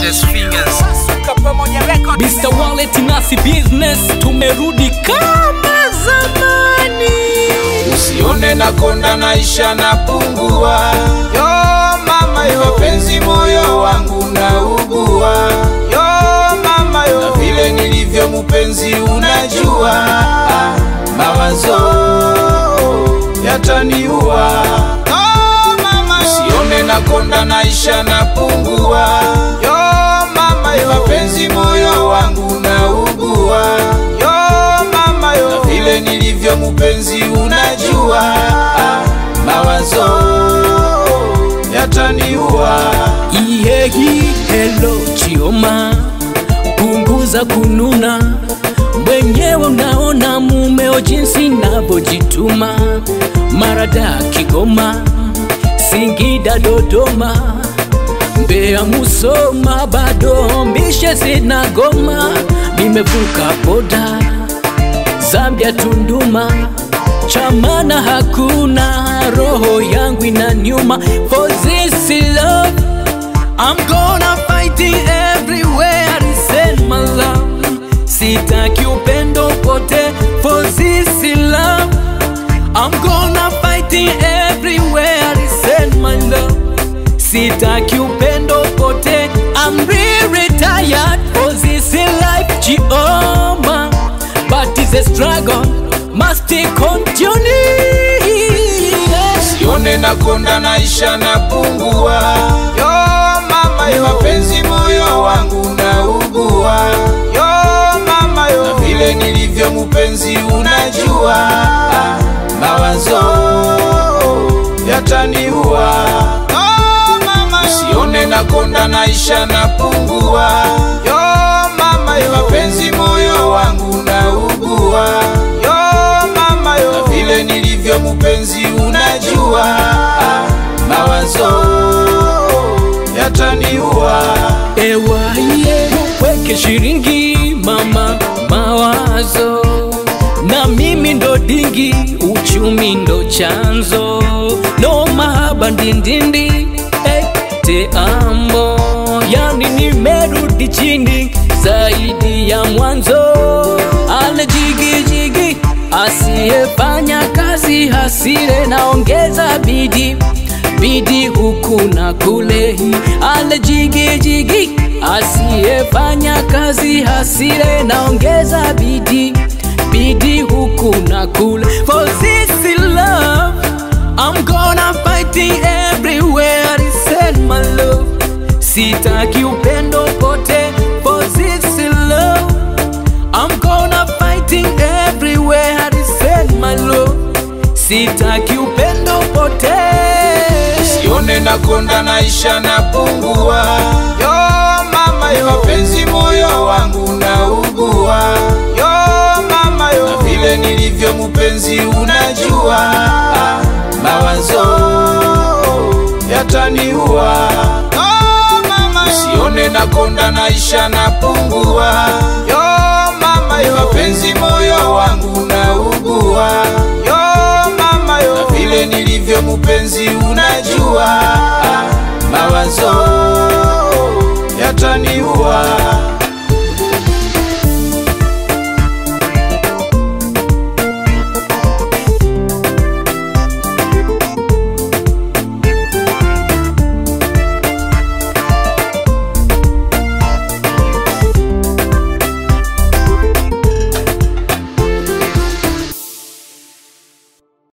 Fingers, fingers. Mr. Wallet nasi business tumerudi kama zamani. usione na konda naisha na pungua yo mama yo mapenzi moyo wangu naugua yo mama yo na vile nilivyo mpenzi unajua ah, mawazo yataniua yo mama yo usione na konda naisha na pungua yo mama yo mapenzi moyo wangu naugua yo mama yo na vile nilivyo mpenzi unajua ah, mawazo yataniua Iyehi hello chioma, punguza kununa, mwenyewe unaona mumeo jinsi navyojituma, Marada, Kigoma, Singida, Dodoma, Mbeya, Musoma, bado mbishe zinagoma, nimevuka boda Zambia, Tunduma, chamana hakuna, roho yangu inaniuma for this love. I'm gonna fight it everywhere, send my love. Sitaki upendo pote for this love. I'm gonna fight it everywhere, send my love. Sitaki upendo pote, I'm really tired for this life, Chioma. But it's a struggle, must continue. sione na konda naisha na pungua yo mama yo mapenzi moyo wangu naugua yo mama yo na vile nilivyo mpenzi unajua ah, mawazo yataniua oh, mama yo. sione na konda naisha na pungua yo mama yo mapenzi moyo wangu naugua yo mama yo na vile nilivyo mpenzi unajua ah, mawazo yataniua Ewaye weke shiringi mama mawazo na mimi ndo dingi uchumi ndo chanzo no mahaba ndindindi eh, te amo yani nimerudi chini zaidi ya mwanzo ale jigijigi asiyefanya kazi hasire naongeza bidii bidi huku na kule, ale jigi jigi, asiyefanya kazi hasire, naongeza bidi bidi huku na kule. For this love, I'm gonna fight it everywhere, send my love. Sitaki upendo pote, for this love, I'm gonna fight it everywhere, send my love. Sitaki upendo pote. sione na konda naisha na pungua yo mama yo mapenzi moyo wangu naugua yo mama yo na vile nilivyo mpenzi unajua ah, mawazo yataniua oh, mama yo. sione na konda naisha na pungua yo mama yo mapenzi moyo wangu naugua yo mama yo na vile nilivyo mpenzi unajua ah, mawazo